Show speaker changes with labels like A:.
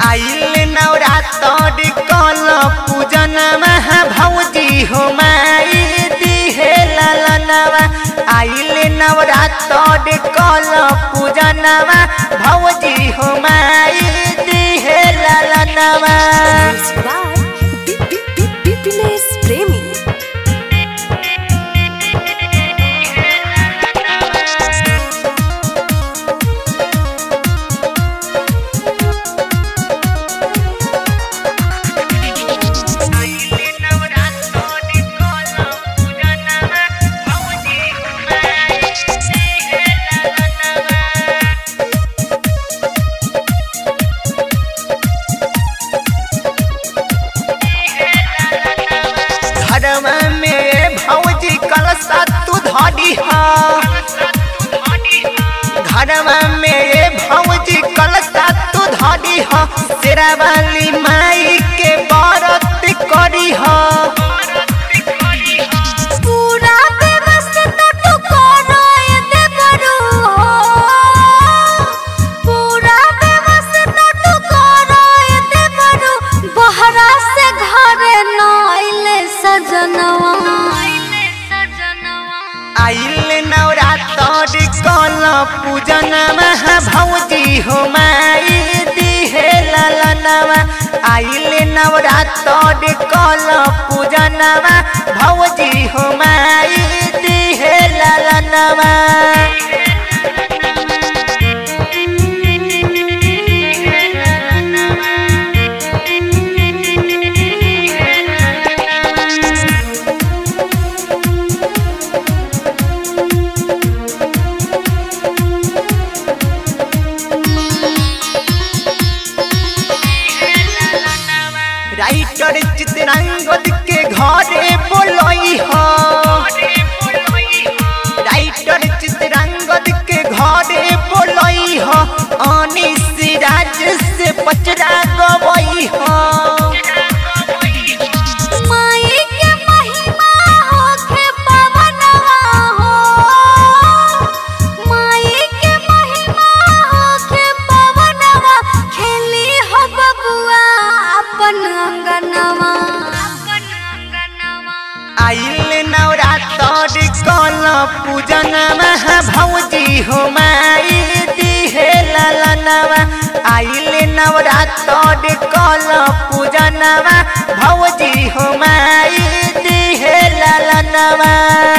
A: आइल नवरात्र कल पूजन महा भौजी हो माई दिहे ललनवा आइल नवरात्र कल पूजन भौजी हो माई दिहे ललनवा
B: Music by Pipines Premi.
A: धर्म में भौजी कलसा तू धरी धर्म में भौजी कलसा तू धरी तेरा वाली माई के व्रत करी
B: पूरा व्यवस्था तू करो ये देवरू पूरा व्यवस्था तू करो ये देवरू बहरा से घरे न आइले सजनवा
A: आइल नवरात्र कल पूजन महा भौजी हो माई दिहे ललनवा आइल नवरात्र कल पूजन भौजी हो माई दिहे ललनवा राइटर चित्रांगद के घरे बोलई हो राइटर चित्रांगद के घरे बोलई हो अनिस राज से पचरा गवई हो
B: माई के महिमा होखे पवनवा हो माई के महिमा होखे पवनवा खेली हो बबुआ अपन अंगनवा अपन अंगनवा
A: आइल नवरात्र कल पूजन महा भौजी हो माई दिहे ललनवा आइल नवरात्र कल पूजन भौजी हो माई दिहे ललनवा